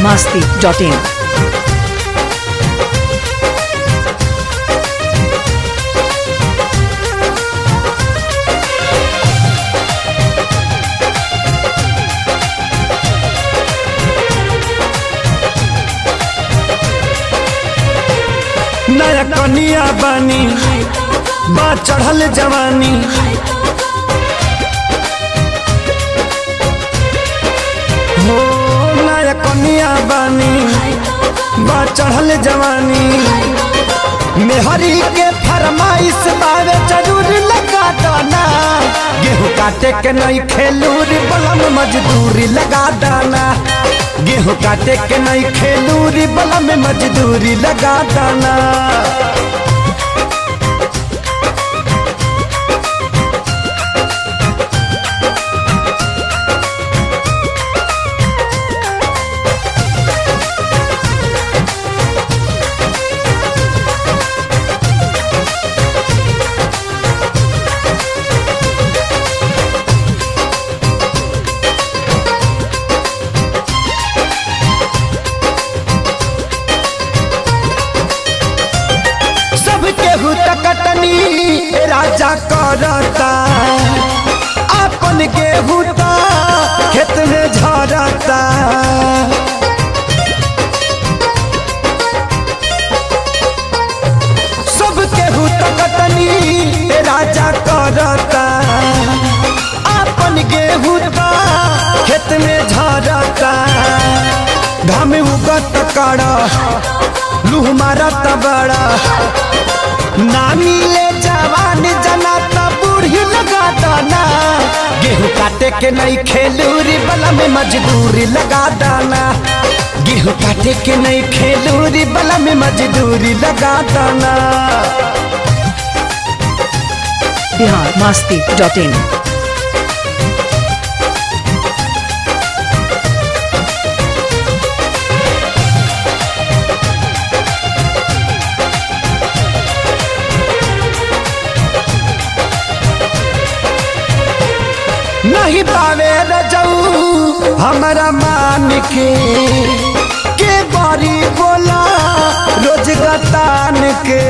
masti.in. नया कनिया बानी बा चढ़ल जवानी हो नया कनिया बानी बा चढ़ल जवानी मेहरी के फरमाइश बावे जरूर लगा दाना गेहूँ काटे के नहीं खेलूरी बलम मजदूरी लगा दाना गेहूँ काटे के नहीं खेलूरी बलम मजदूरी लगा दाना सब केहू तकतनी राजा करता अपन गेहूँ ता खेत में झरता सब केहू तकतनी राजा करता अपन गेहूँ ता खेत में झरता घाम उगत कड़ा लूह मारत बड़ा ना मिले जवान जना त बूढ़ी लगा दाना गेहूँ काटे के नहीं खेलूरी बला में मजदूरी लगा दाना गेहूँ काटे के नहीं खेलूरी बला में मजदूरी लगा दाना Bihar masti.in. नहीं पावे रजऊ हमारा मान के के बारी बोला रोज गतान के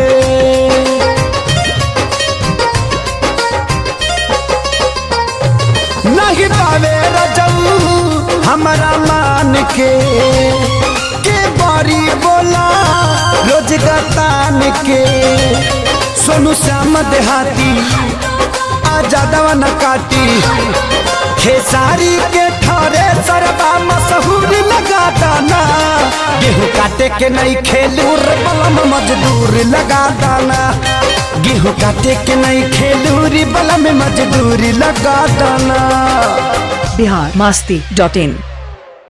नहीं पावे रजऊ हमारा मान के के बारी बोला रोज गतान के सोनू श्याम देहाती आजा दवा न काटी खेसारी के ठारे सरबा मशहूर लगा दाना गेहूँ काटे के नहीं खेलूर बलम मजदूर लगा दाना गेहूँ काटे के नहीं खेलूरी बलम मजदूरी लगा दाना Bihar masti.in.